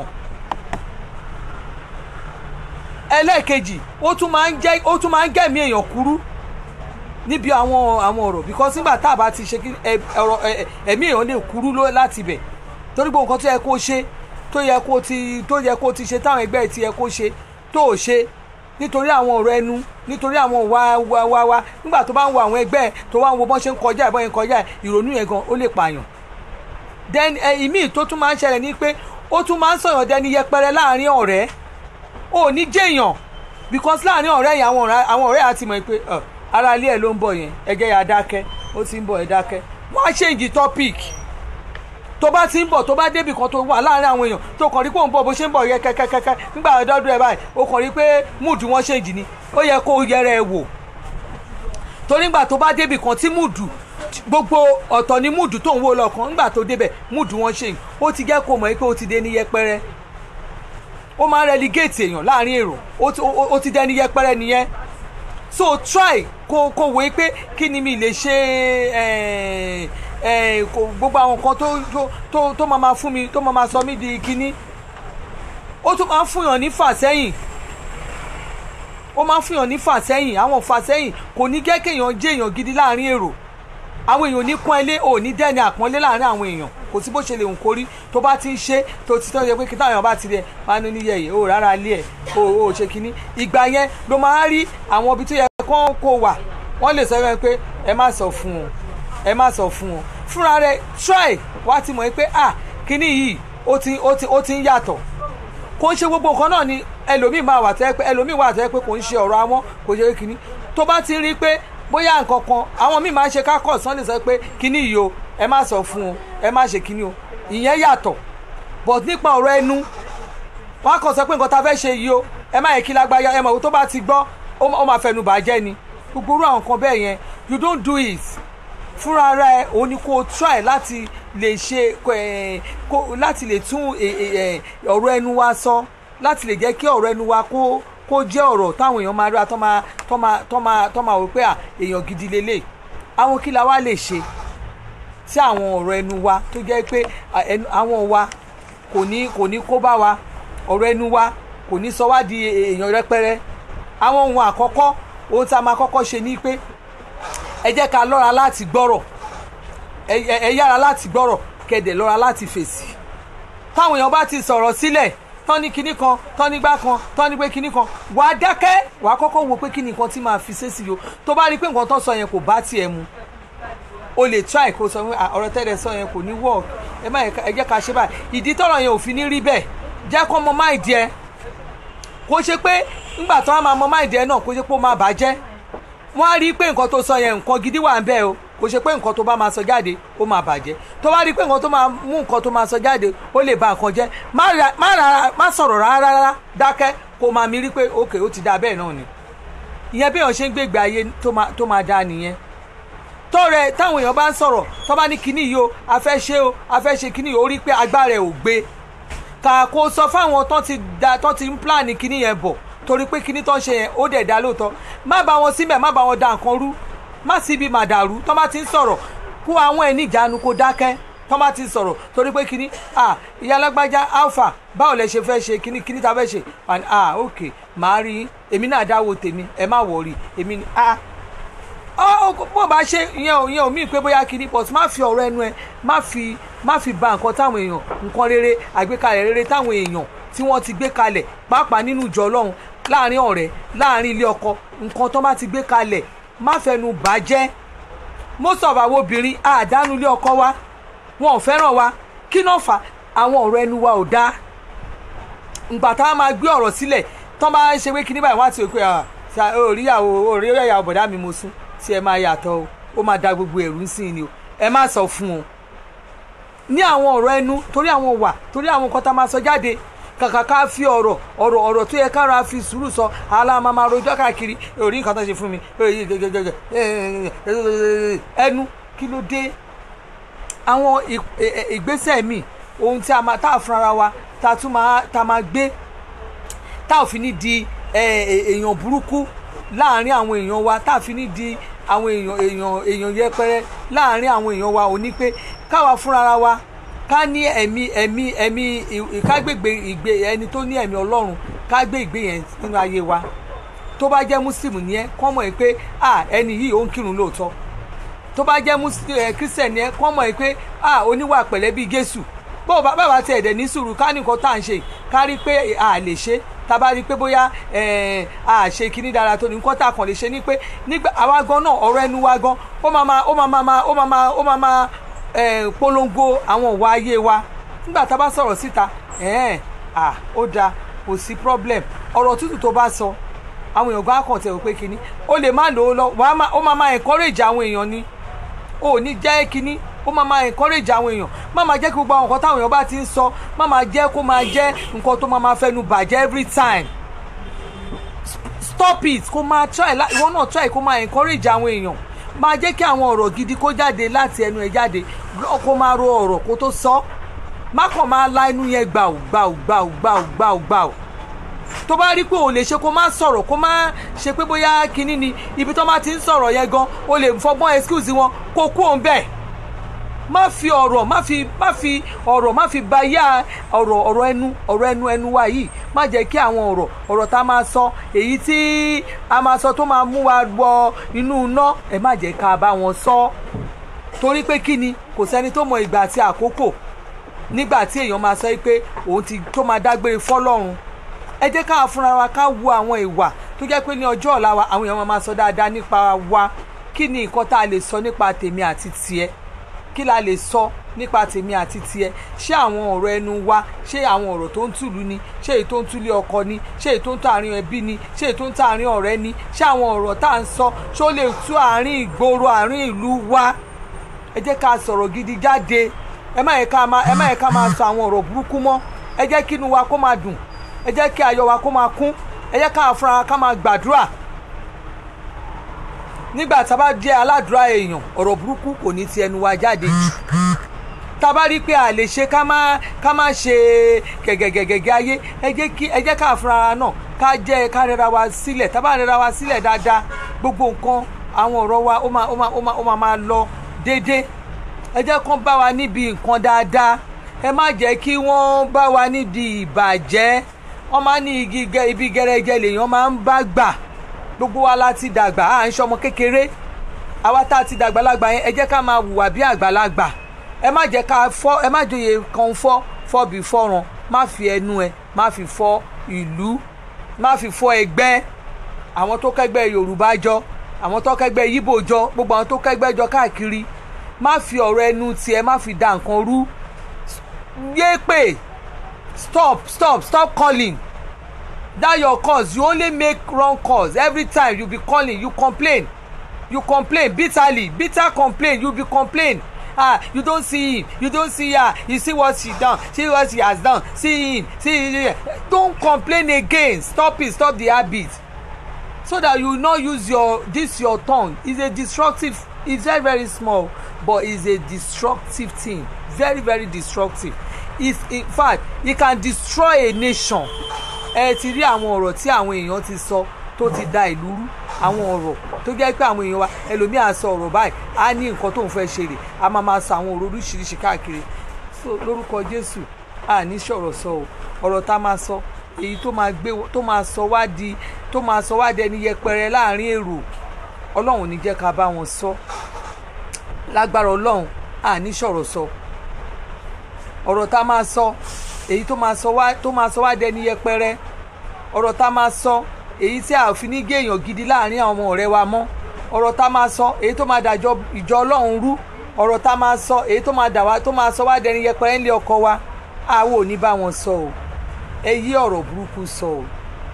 A: ẹlẹ́ẹ̀kejì ó tún máa ń jẹ́ ó tún máa ń gẹ̀mí èèyàn kúrú níbi àwọn àwọn ọ̀rọ̀ because nígbà tá a bá ti ṣe kí ẹ- ọ̀rọ̀ ẹ- ẹ- ẹ̀mí èèyàn lè kúrú ló- láti ibẹ̀ torí gbogbo nǹkan tó yẹ kó ṣe tó yẹ kó ti tó yẹ kó ti ṣe táwọn ẹgbẹ́ ẹ̀ ti yẹ kó ṣe tó ò ṣe nítorí àwọn ọ̀rọ̀ ẹnu nítorí àwọn wá wá wá wá nígbà tó bá ń wo àwọn ẹgbẹ́ ẹ̀ tó wá ń wo bọ́n ṣe ń kọjá ẹ̀ bọ́n ṣe ń kọjá ẹ̀ ìrònú yẹn gan ó lè pààyàn then ẹ ìmíì tó tún máa ń ṣẹlẹ̀ ní pé ó tún máa ń sọ̀yàn dẹni yẹpẹrẹ láàrin ọ̀rẹ́ ò ní jẹ́yàn because láàrin ọ̀rẹ́ yẹn àwọn ọ̀rẹ́ àwọn ọ̀rẹ́ àti mọ̀ pé ọ, ara ilé ẹ̀ ló ń bọ̀ yẹn ẹgẹ́ ya dákẹ́ ó ti ń bọ̀ ẹ̀ dákẹ́ wọ́n á change topic tó bá ti ń bọ̀ tó bá débì kan tó wà láàrin àwọn èèyàn tó kàn rí pé òun bọ̀ bó ṣe ń bọ̀ yẹ kẹ́kẹ́kẹ́kẹ́ nígbà ọdọọdún ẹ̀ báyìí ó kàn rí pé múùdù wọn change ni ó yẹ kó yẹra ẹ wò torí nígbà tó bá débì kan tí múùdù gbogbo ọ̀tọ̀ ni múùdù tó ń wò lọ́kàn nígbà tó débẹ̀ múùdù wọn change ó ti jẹ́ kó mọ̀ pé ó ti dé ní yẹpẹrẹ ó máa ń relegate èèyàn láàrin èrò ó ti- ó- ó ti dẹni yẹpẹrẹ nìyẹn so try kó kó wòye pé kí ni mi lè ṣe eh, eh, kó- gbogbo àwọn nǹkan tó tó tó tó máa ma fún mi tó máa ma sọ mí di kíní ó tún máa ń fúnyàn ní fàsẹ́yìn ó máa ń fúnyàn ní fàsẹ́yìn àwọn fàsẹ́yìn kò ní jẹ́ kéèyàn jẹ́ èèyàn gidi láàrin èrò àwọn èèyàn ò ní pọ́n ilé ò ní dẹ́ni àpọ́nlé láàrin àwọn èèyàn kò sí bó ṣe lè hùn kórí tó bá ti ń ṣe tó ti tọ́ yẹ pé kí táwọn èèyàn bá ti rí ẹ máa ní níyẹyẹ o rárá lé ẹ o ò ṣe kínní ìgbà yẹn ló máa rí àwọn ibi tó yẹ kán kó wà wọ́n lè sọ fún pé ẹ má sọ fún wọn ẹ má sọ fún wọn fúnra rẹ try wá ti mọ̀ pé ah kínní yìí ó ti ó ti ó ti ń yàtọ̀ kò ń ṣe gbogbo nǹkan náà ni ẹlòmíì máa wà tẹ́ pé ẹlòmíì wà tẹ́ pé kò ń ṣe ọ̀rọ̀ àwọn kò ṣe kínní tó bá ti rí pé bóyá nǹkan kan àwọn míì máa ń ṣe kákọ̀ sán lè sọ pé kínní yìí o ẹ má sọ fún o ẹ má ṣe kínní o ìyẹn yàtọ̀ but nípa ọ̀rọ̀ ẹnu wọn á kàn sọ pé nǹkan tá a fẹ́ ṣe yìí o ẹ má yẹ kí lágbáyà ẹ mọ̀ tó bá ti gbọ́ ó máa fẹnu bàjẹ́ ni gbogbo irú àwọn nǹkan bẹ́ẹ̀ yẹn you don't do it fúnra ara ẹ òun ni kó o try láti lè ṣe láti lè tún ọ̀rọ̀ ẹnu wa sọ láti lè jẹ́ kí ọ̀rọ̀ ẹnu wa kó kó jẹ́ ọ̀rọ̀ táwọn èèyàn máa rí wa tó máa tó máa tó máa tó máa wò pé à èèyàn gidi lélẹ̀ àwọn kí la wá lè ṣe tí àwọn ọ̀rọ̀ ẹnu wa tó jẹ́ pé àwọn wa kò ní kò ní kó bá wa ọ̀rọ̀ ẹnu wa kò ní sọ wá di èèyàn rẹpẹrẹ àwọn ohun àkọ́kọ́ ohun tá a máa kọ́kọ́ ṣe ni pé ẹ jẹ́ ká lọ́ra láti gbọ́rọ̀ ẹ yára láti gbọ́rọ̀ kẹ̀dẹ̀ lọ́ra láti fèsì táwọn èèyàn bá ti sọ̀rọ̀ sílẹ̀ tán ní kinní kan tán nígbà kan tán ní pé kinní kan wàá dákẹ́ wàá kọ́kọ́ wo pé kinní kan tí máa fi ṣe sí o tó bá rí i pé nǹkan tó sọ yẹn kò bá tiẹ̀ mu o lè try kó sọ pé ọ̀rọ̀ tẹ́lẹ̀ sọ yẹn kò ní work ẹ má ẹ jẹ́ ká ṣe báyìí ìdí tọ̀rọ̀ yẹn ò fi ní rí bẹ́ẹ̀ jẹ́ kó mọ máìdí ẹ kó ṣe pé ńgbà tó wá máa mọ máìdí ẹ náà kó ṣe pé ó máa bàjẹ́ wọ́n á rí i pé nǹkan tó sọ yẹn nǹkan gidi wà ń bẹ́ẹ̀ o kò ṣe pé nǹkan tó bá máa sọ jáde ó máa bàjẹ́ tó bá rí i pé nǹkan tó máa mú nǹkan tó máa sọ jáde ó lè ba nǹkan jẹ́ má sọ̀rọ̀ rárá rárá dákẹ́ kó máa mi rí pé òkè ó ti da bẹ́ẹ̀ náà ni ìyẹn bí èèyàn ṣe ń gbégbé ayé tó máa dáa nìyẹn tọrẹ táwọn èèyàn bá ń sọ̀rọ̀ tó bá ní kinní yìí o a fẹ́ ṣe o a fẹ́ ṣe kinní yìí ó rí pé agbára ẹ̀ ò gbé kà kó sọ fáwọn tó ti da tó ti ń pílànì kinní yẹn bọ̀ torí pé kinní tó ń ṣe yẹn ó dẹ̀ dá lóòótọ́ má bá wọn síbẹ̀ má bá wọn da nǹkan rú má síbi màdàrú tó bá ti ń sọ̀rọ̀ kó àwọn ẹ̀ níjàánu kó dákẹ́ tó bá ti ń sọ̀rọ̀ torí pé kinní ah ìyá alágbájá alpha báwo lẹ ṣe fẹ́ ṣe kinní kinní ta fẹ́ ṣe ah ok màá rí èmi náà dáwọ́ tèmi ẹ má wọ̀rí èmi ni ah bó bá ṣe ìyẹn ò ìyẹn ò mí pé bóyá kinní but má fi ọ̀rọ̀ ẹnu ẹ má fi má fi ba nǹkan táwọn èèyàn nǹkan rere àgbékalẹ̀ rere táwọn èèyàn tí wọ́n ti gbé kalẹ̀ pàápàá nínú ìjọ ọlọ́run láàrin ọ̀rẹ́ láàrin ilé ọkọ nǹkan tó bá ti gbé kalẹ̀ má fẹnu bàjẹ́ most of àwọn obìnrin àdánù ilé ọkọ wa wọn ò fẹ́ràn wa kí náà fà àwọn ọ̀rọ̀ ẹnu wa ò dáa ìgbà táwọn máa gbé ọ̀rọ̀ sílẹ̀ tán bá ń ṣe pé kíní báyìí wọ́n á ti rò pé oríyàwó oríyàwó bọ̀dá mi mo sún tí ẹ máa yàtọ̀ o ó máa da gbogbo ẹ̀rú sí ni o ẹ má sọ fún o ní àwọn ọ̀rọ̀ ẹnu torí àwọn wà torí àwọn nǹkan tá a máa sọ jáde kàkà ká fi ọ̀rọ̀ ọ̀rọ̀ ọ̀rọ̀ tó yẹ kára fi sùúrù sọ aláàmà máa rojọ́ káàkiri orí nǹkan tó ṣe fún mi ẹnu kí ló dé àwọn ìgbésẹ̀ mi ohun tí a máa tá a fúnra wa tá a tún máa tá a máa gbé tá a fi ní di èèyàn burúkú láàárín àwọn èèyàn wa tá a fi ní di àwọn èèyàn èèyàn èèyàn yẹpẹrẹ láàárín àwọn èèyàn wa ò ní pé káwa fúnra wa ká ní ẹ̀mí ẹ̀mí ẹ̀mí kágbègbè ìgbé ẹni tó ní ẹ̀mí ọlọ́run ká gbé ìgbé yẹn nínú ayé wa tó bá jẹ́ mùsùlùmí ni ẹ kọ́ mọ̀ ẹ́ pé à ẹni yìí ó ń kírun lóòótọ́ tó bá jẹ́ kírísítẹ̀ ni ẹ kọ́ mọ̀ ẹ́ pé à oníwà pẹ̀lẹ́ bíi Jésù bó bàbá tiẹ̀ dẹ̀ ní sùúrù ká ní nǹkan tá à ń ṣe ká rí pé à lè ṣe tábà rí pé bóyá a ṣe kíní dára tó ní nǹkan tá a kàn lè ṣe ni pé nígbà àwa gan náà ọ̀rọ̀ ẹnu wa gan ó máa máa ó máa máa ó máa máa ó máa máa polongo àwọn ìwà ayé wa nígbà tá a bá sọ̀rọ̀ síta ó dáa kò sí problem ọ̀rọ̀ tútù tó bá sọ àwọn èèyàn gan kàn tẹ̀ wò pé kíní ó lè má lò ó lọ ó máa máa encourage àwọn èèyàn ni ó ní jẹ́ kíní ó máa máa encourage àwọn èèyàn má máa jẹ́ kí gbogbo àwọn nǹkan táwọn èèyàn bá ti ń sọ má máa jẹ́ kó máa jẹ́ nǹkan tó máa máa fẹnu bàjẹ́ every time stop it kó máa try ìwọ náà try kó máa encourage àwọn èèyàn máa jẹ́ kí àwọn ọ̀rọ̀ gidi kó jáde láti ẹnu ẹ̀ jáde kó máa ro ọ̀rọ̀ kó tó sọ má kàn máa la inú yẹn gbàù gbàù gbàù gbàù gbàù gbàù tó bá rí pé ò lè ṣe kó má sọ̀rọ̀ kó má ṣe pé bóyá kinní ni ibi tó má ti ń sọ̀rọ̀ yẹn gan o lè fọgbọ́n excuse wọn kó kú òun bẹ́ẹ̀ má fi ọ̀rọ̀ má fi má fi ọ̀rọ̀ má fi ba yá ọ̀rọ̀ ọ̀rọ̀ ẹnu ọ̀rọ̀ ẹnu ẹnu wa yìí má jẹ́ kí àwọn ọ̀rọ̀ ọ̀rọ̀ tá a máa sọ èyí tí a máa sọ tó máa mú wa wọ inú iná ẹ má jẹ́ ká bá wọn sọ torí pé kí ni kò sẹ́ni tó mọ ìgbà àti àkókò nígbà tí èèyàn máa sọ pé òun ti tó máa dágbére fọ́lọ́run ẹ jẹ́ ká fúnra wa ká wo àwọn ìwà tó jẹ́ pé ní ọjọ́ ọ̀la wa àwọn èèyàn máa sọ dáadáa nípa wa kí ni nǹkan tá a lè sọ nípa tèmi àti tiẹ̀ kí la lè sọ nípa tèmi àti tiẹ̀ ṣé àwọn ọ̀rọ̀ ẹnu wa ṣé àwọn ọ̀rọ̀ tó ń tùlú ni ṣé èyí tó ń túlé ọkọ ni ṣé èyí tó ń tó àárín ẹbí ni ṣé èyí tó ń tó àárín ọ̀rẹ́ ni ṣé àwọn ọ̀rọ̀ tá à ń sọ ṣó lè tú àárín ìgboro àárín ìlú wa ẹ jẹ́ ká sọ̀rọ̀ gidi jáde ẹ má yẹ ká máa ẹ má yẹ ká máa sọ àwọn ọ̀rọ̀ burúkú mọ́ ẹ jẹ́ kí inú wa kó máa dùn ẹ jẹ́ kí ayọ̀ wa kó máa kún ẹ jẹ́ ká fúnra ká máa gbàdúrà nígbà tá a bá jẹ́ aládùúrà èèyàn ọ̀rọ̀ burúkú kò ní ti ẹnu wa jáde jù tá a bá rí i pé a lè ṣe ká má ká má ṣe gẹ̀gẹ̀gẹ̀gẹ̀ ayé ẹ jẹ́ kí ẹ jẹ́ ká fúnra náà ká jẹ́ ká rẹra wa sílẹ̀ tá a bá rẹra wa sílẹ̀ dáadáa gbogbo nǹkan àwọn ọ̀rọ̀ wa ó máa ó máa ó máa ó máa máa lọ déédéé ẹ jẹ́ kán bá wa níbi nǹkan dáadáa ẹ má jẹ́ kí wọ́n bá wa níbi ìbàjẹ́ wọ́n máa ní igi ibi gẹ́rẹ́jẹ́ lèèyàn máa ń bá gbà gbogbo wa la ti dàgbà à ń ṣọmọ kékeré àwa tá a ti dàgbà lágbà yẹn ẹ jẹ́ ká máa hùwà bí àgbàlagbà ẹ má jẹ́ ká fọ́ ẹ má jòyè kan fọ́ fọ́ bí fọ́ràn má fi ẹnu ẹ má fi fọ́ ìlú má fi fọ́ ẹgbẹ́ àwọn tó kẹ́gbẹ́ Yorùbá jọ àwọn tó kẹ́gbẹ́ Yíbò jọ gbogbo àwọn tó kẹ́gbẹ́ jọ káàkiri má fi ọ̀rọ̀ ẹnu tiẹ̀ má fi da nǹkan rú yé pè stop stop stop calling that your cause you only make wrong cause every time you be calling you complain you complain bitterly bitter complain you be complain ah you don see him you don see her you see what she done see what she has done see him see him don complain again stop it stop the habit so that you no use your this your tongue is a destructive it's very very small but it's a destructive thing very very destructive it's in fact it can destroy a nation ẹ ti rí àwọn ọ̀rọ̀ tí àwọn èèyàn ti sọ tó ti da ìlú rú àwọn ọ̀rọ̀ tó jẹ́ pé àwọn èèyàn wa ẹlòmíì á sọ ọ̀rọ̀ báyìí á ní nǹkan tóun fẹ́ ṣe rè á máa máa sọ àwọn ọ̀rọ̀ oríṣiríṣi káàkiri so lórúkọ Jésù à ní sọ̀rọ̀ sọ o ọ̀rọ̀ tá a máa sọ èyí tó máa gbé tó máa sọ wá di tó máa sọ wá di ẹni yẹpẹrẹ láàrin èrò Ọlọ́run ní jẹ́ ká bá wọn sọ lágbára Ọlọ́run à ní sọ̀rọ̀ sọ ọ̀rọ̀ tá a máa sọ èyí tó máa sọ wá tó máa sọ wá dẹni yẹpẹrẹ ọ̀rọ̀ tá a máa sọ èyí tí a fi ní gé èèyàn gidi láàrin àwọn ọmọ ọ̀rẹ́ wa mọ́ ọ̀rọ̀ tá a máa sọ èyí tó máa dàjọ ìjọ ọlọ́run rú ọ̀rọ̀ tá a máa sọ èyí tó máa dà wá tó máa sọ wá dẹni yẹpẹrẹ ńlẹ̀ ọkọ wa àwọn ò ní bá wọn sọ o ẹ yí ọ̀rọ̀ burúkú sọ o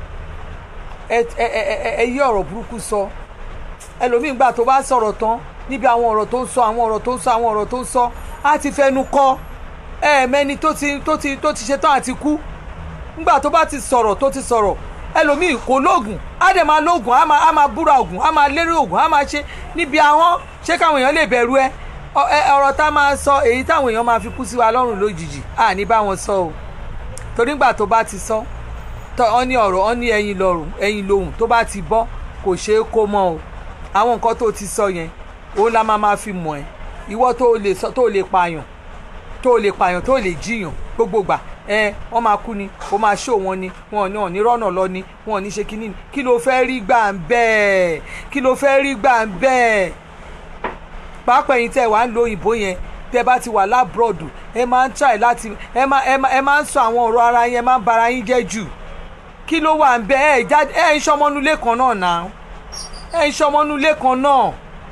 A: ẹ ẹ ẹ ẹ yí ọ̀rọ̀ burúkú sọ ẹlòmíín gbà tó bá sọ̀rọ̀ tán níbi àwọn ọ̀rọ̀ tó ń sọ àwọn ọ̀rọ̀ tó ń sọ àwọn ọ̀rọ̀ tó ń sọ á ti fẹnu kọ́ ẹ̀ẹ̀mẹ́ni tó ti tó ti tó ti ṣetán àti kú nígbà tó bá ti sọ̀rọ̀ tó ti sọ̀rọ̀ ẹlòmíì kò lóògùn á dẹ̀ máa lóògùn á máa á máa búra ògùn á máa lérí ògùn á máa ṣe níbi àwọn ṣé káwọn èèyàn lè bẹ̀rù ẹ ọ̀rọ̀ tá a máa sọ èyí táwọn èèyàn máa fi kú sí wa lọ́rùn lójijì à ní bá wọn sọ o torí nígbà tó bá ti sọ tọ́ ọ ní ọ̀rọ̀ ọ ní ẹyin lọ́rùn ẹyin lóhùn tó bá ti bọ́ kò ṣeé kó mọ́ o àwọn nǹkan tó ti sọ yẹn òun la máa máa fi mọ̀ ẹ́ ìwọ tó lè sọ tó lè pààyàn tó lè pààyàn tó lè jiyàn gbogbo gbà ẹ wọ́n máa kú ni ó máa ṣó wọn ni wọn ò ní rọ́nà lọ ni wọn ò ní ṣe kínní kí ló fẹ́ rí gbà ń bẹ́ẹ̀ kí ló fẹ́ rí gbà ń bẹ́ẹ̀ pàápàá ẹ̀yin tẹ́ wà ń lo òyìnbó yẹn tẹ́ bá ti wà lábúrọ̀dù ẹ máa ń try láti ẹ máa ẹ máa ń sọ àwọn ọ̀rọ̀ ara yẹn máa ń bara yín jẹ́ jù kí ló wà ń bẹ́ẹ̀ ẹ jáde ẹ ń ṣọmọnulé kan náà náà ẹ ń ṣọmọnulé kan náà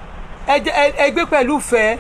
A: ẹ gbé pẹ̀lú fẹ́ẹ́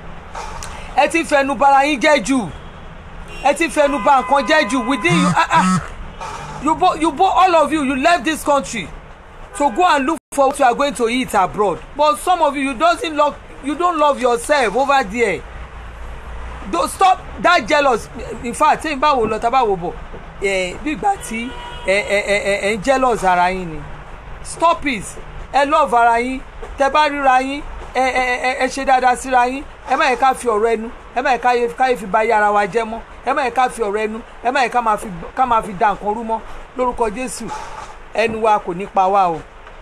A: ẹ ti fẹnu bara yín jẹ́ jù ẹ ti fẹnu ba nǹkan jẹ́ jù within you ah ah you bo you bo all of you you left this country to go and look for what you are going to eat abroad but some of you you doesn't love you don't love yourself over there don't stop that jealous in fact tí n bá wò lọ tá a bá wò bọ̀ ẹ bí ìgbà tí ẹ ẹ ẹ ẹ ń jealous ara yín ni stop it ẹ love ara yín tẹ bá ríra yín ẹ ẹ ẹ ṣe dáadáa síra yín ẹ má yẹ ká fi ọ̀rọ̀ ẹnu ẹ má yẹ káyé fi ba ayé ara wa jẹ́ mọ́ ẹ má yẹ ká fi ọ̀rọ̀ ẹnu ẹ má yẹ ká máa fi da nǹkan rú mọ́ lórúkọ Jésù ẹnu wa kò ní pa wá o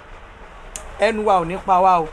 A: ẹnu wa ò ní pa wá o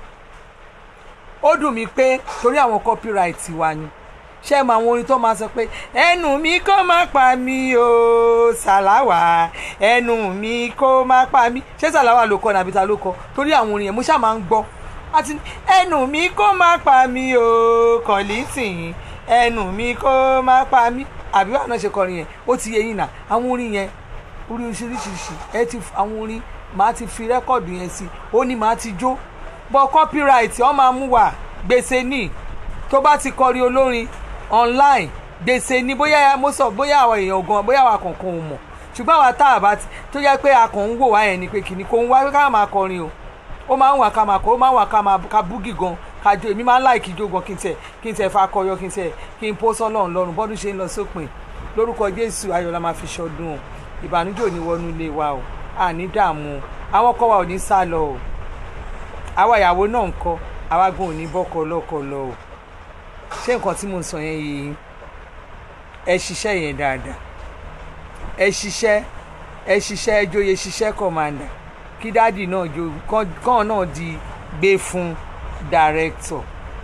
A: ó dùn mí pé torí àwọn copyright wa ni ṣé ẹ mọ àwọn orin tó máa sọ pé ẹnu mi kó má pa mí o ṣàláwà ẹnu mi kó má pa mí ṣé ṣàláwà ló kọ nàbí ta ló kọ torí àwọn orin yẹn mo ṣáà máa ń gbọ́ àti ẹnu mi kó má pa mí o kọ̀lìtìn ẹnu mi kó má pa mí àbí wàá náà ṣe kọrin yẹn ó ti yẹ yín nà àwọn orin yẹn orin oríṣiríṣi ẹ ti àwọn orin màá ti fi rẹ́kọ̀dù yẹn sí ó ní màá ti jó bọ́ copyright ọ máa mú wá gbèsè ní tó bá ti kọrin olórin online gbèsè ní bóyá mo sọ bóyá àwọn èèyàn gan bóyá àwọn kankan ò mọ̀ ṣùgbọ́n àwa tá a bá ti tó jẹ́ pé a kàn ń wò wá yẹn ni pé kìnnì kò ń wá ká máa kọrin o ó máa ń wà ká máa kọ ó máa ń wà ká máa ka búgì gan ká jó èmi máa ń láì kí jó gan kí n tẹ̀ kí n tẹ̀ fa akọyọ kí n tẹ̀ kí n pọ́ sọ́lọ́run lọ́rùn bọ́dún ṣe ń lọ sópin lórúkọ Jésù ayọ̀ la máa fi ṣọdún o ìbànújẹ́ ò ní wọnú ilé wa o àní dààmú àwọn ọkọ wa ò ní sá lọ o àwa ìyàwó náà ń kọ́ àwa gan ò ní bọ́kọ lọ́kọ lọ o ṣé nǹkan tí mo ń sọ yẹn yìí ẹ ṣiṣẹ́ yẹn dáadáa ẹ ṣiṣẹ́ ẹ ṣiṣẹ́ ẹ joyè ṣiṣẹ́ kọ̀màndà kí dáàdì náà jo kàn náà di gbé fún director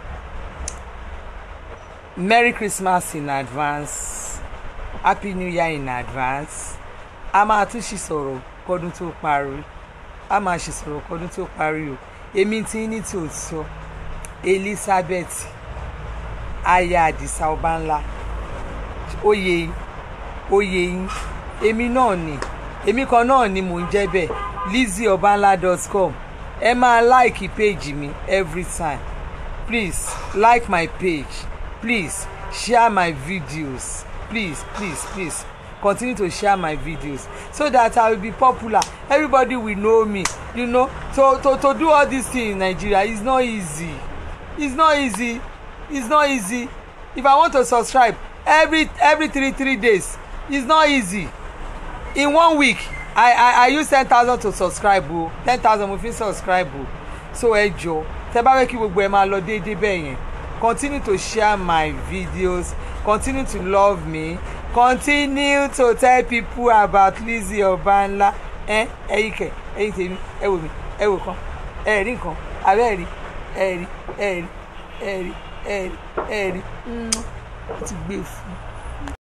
A: merry christmas in advance happy new year in advance a máa tún ṣì sọ̀rọ̀ kọ́dún tó parí a máa ṣì sọ̀rọ̀ kọ́dún tó parí o èmi ti ní tòótọ́ elizabeth aya àdìsá ọba ńlá oyè oyè yín èmi náà ni èmi kan náà ni mò ń jẹ́ bẹ́ẹ̀ lizzyobanla.com ẹ máa like page mi every time please like my page please share my videos please please please continue to share my videos so that i will be popular everybody will know me you know to to to do all this thing in nigeria is not easy it's not easy it's not easy if i want to subscribe every every three three days it's not easy in one week i i i use ten thousand to subscribe o ten thousand mo fi subscribe o so ẹ jọ tẹ bá fẹ́ kí gbogbo ẹ máa lọ déédéé bẹ́ẹ̀ yẹn continue to share my videos continue to love me continue to tell people about Lizzy Ọbanla ẹ ẹyin kẹ ẹyin tèmi ẹ wò mí ẹ wò kan ẹ rí nǹkan abẹ́ rí ẹ rí ẹ rí ẹ rí ẹ rí ẹ rí ó ti gbé fún un.